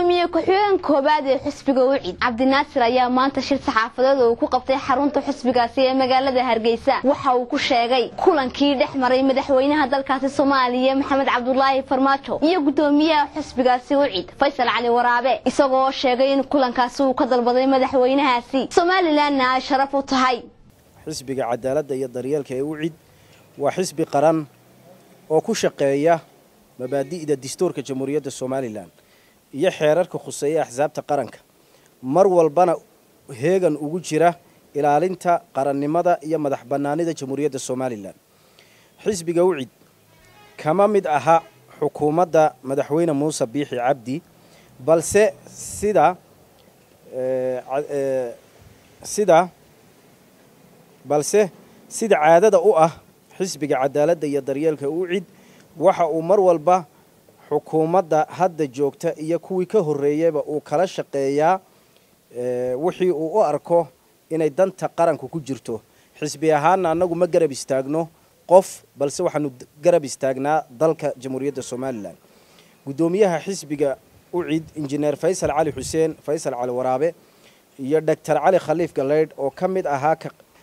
gudoomiye ku-xigeen koobaad ee xusbiga ucid cabdinaasir ayaa maanta shir saxaafadeed uu ku qabtay xarunta xusbigaasi ee magaalada hargeysa waxa uu ku sheegay kulankii dhex maray madaxweynaha dalkaasi soomaaliya maxamed cabdulaahi farmaajo iyo gudoomiyaha xusbigaasi ucid faysal cali waraabe isagoo sheegay in kulankaasi uu ka dalbaday madaxweynahaasi somalilanna ay sharaf u tahay xisbiga cadaaladda iyo daryeelka ee ucid waa xisbi qaran oo ku shaqeeya mabaadi'da dastuurka jamhuuriyadda somalilan iyo xeerarka khuseeya axsaabta qaranka mar walbana heegan ugu jira ilaalinta qarannimada iyo madax bannaanida jamhuuriyadda somalilan xisbiga ucid kama mid aha xukuumadda madaxweyne muuse biixi cabdi balse sida sida balse sida caadada u ah xisbiga cadaaladda iyo daryeelka ucid waxa uu mar walba xukuumadda hadda joogta iyo kuwii ka horreeyeyba uu kala shaqeeyaa wixii uu u arko inay danta qaranku ku jirto xisbi ahaanna annagu ma garab istaagno qof balse waxaanu garab istaagnaa dalka jamhuuriyadda somalilan guddoomiyaha xisbiga ucid injineer faysal cali xuseen faysal cali waraabe iyo doctor cali khaliif galeydh oo ka mid ahaa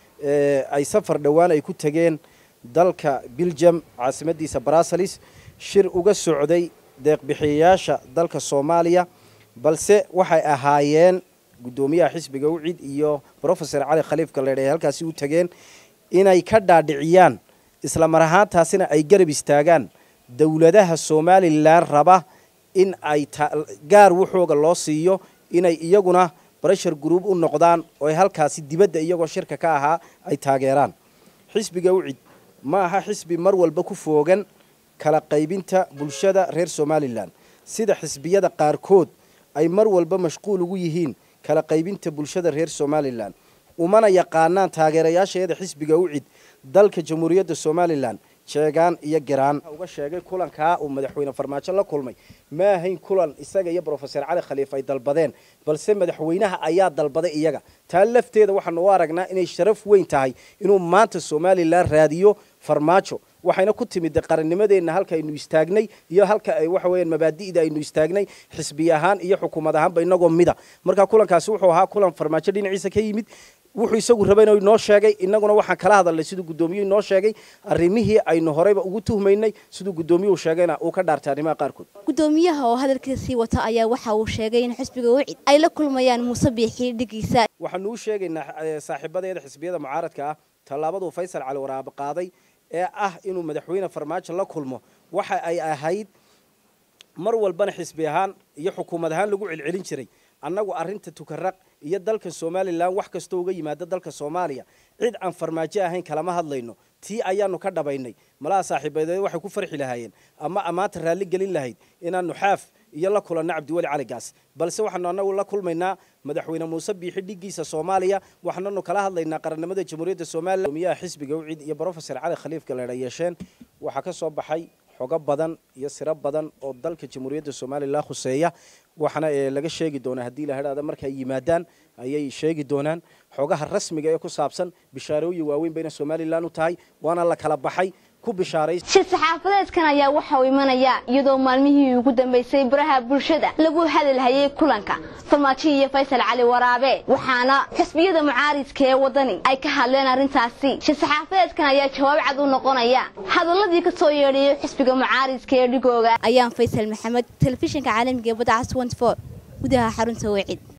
ay safar dhowaan ay ku tegeen dalka biljam caasimadiisa bruseles shir uga socday deeqbixiyayaasha dalka soomaaliya balse waxay ahaayeen guddoomiyaha xisbiga ucid iyo rofesor cali khaliif galeydh ay halkaasi u tageen inay ka dhaadhiciyaan isla mar ahaantaasina ay garab istaagaan dowladaha somalilan raba in ay gaar waxooga loo siiyo inay iyaguna breshar group u noqdaan oo ay halkaasi dibadda iyagoo shirka ka ahaa ay taageeraan xisbiga ucid ma aha xisbi mar walba ku foogan kala qaybinta bulshada reer somalilan sida xisbiyada qaarkood ay mar walba mashquul ugu yihiin kala qaybinta bulshada reer somalilan umana yaqaanaan taageerayaasheeda xisbiga ucid dalka jamhuuriyadda somalilan jeegaan iyo garaan uga sheegay kulankaa uu madaxweyne farmaajo la kulmay ma ahayn kulan isaga iyo brofesor cali khaliif ay dalbadeen balse madaxweynaha ayaa dalbaday iyaga taa lafteeda waxaanu u aragnaa inay sharaf weyn tahay inuu maanta somalilan raadiyo farmaajo waxayna ku timid qarannimadeenna halka aynu istaagnay iyo halka ay waxa weeyaan mabaadi'da aynu istaagnay xisbi ahaan iyo xukuumad ahaanba inagoo mida marka kulankaasi wuxuu ahaa kulan farmaajo dhinaciisa ka yimid wuxuu isagu rabayna inoo sheegay innaguna waxaan kala hadalnay siduu guddoomiyuhu inoo sheegay arrimihii aynu horeyba ugu tuhmaynay siduu guddoomiyuhu sheegayna uu ka dhaartay arrimaha qaarkood gudoomiyaha oo hadalkiisii wata ayaa waxa uu sheegay in xisbiga ucid ay la kulmayaan muuse biixi dhigiisa waxaanu u sheegaynaa saaxiibadeeda xisbiyada mucaaradka ah tallaabaduu faysal cali waraabe qaaday ee ah inuu madaxweyne farmaajo la kulmo waxa ay ahayd mar walbana xisbi ahaan iyo xukuumad ahaan lagu celcelin jiray annagu arrinta tukaraq iyo dalka somalilan wax kastoo uga yimaada dalka soomaaliya cid aan farmaajo ahayn kalama hadlayno tii ayaanu ka dhabaynay malaha saaxiibadeed waxay ku farxi lahaayeen ama ammaanta raalli gelin lahayd inaanu xaaf iyo la kulanno cabdiweli caligaas balse waxaanu annagu la kulmaynaa madaxweyne muuse biixi dhigiisa soomaaliya waxaananu kala hadlaynaa qarannimada jamhuuriyadda somalilan gudoomiyaha xisbiga ucid iyo brofesor cali khaliif galeedha yeesheen waxaa ka soo baxay xogo badan iyo siro badan oo dalka jamhuuriyadda somalilan khuseeya waxaana laga sheegi doonaa haddii la hadhaada marka ay yimaadaan ayay sheegi doonaan xogaha rasmiga ee ku saabsan bishaarooyin waaweyn bayna somalilan u tahay waana la kala baxay shir saxaafadeedkan ayaa waxa uu imanayaa iyadoo maalmihii ugu dambeysay baraha bulshada lagu hadalhayay kulanka farmaajo iyo faysal cali waraabe waxaana xisbiyada mucaaridka ee wadani ay ka hadleen arrintaasi shir saxaafadeedkan ayaa jawaab cad u noqonaya hadaladii kasoo yeedhayay xisbiga mucaaridka ee dhigooga ayaan faysal maxamed telefishinka caalamiga ee badacas gudaha xarunta wecid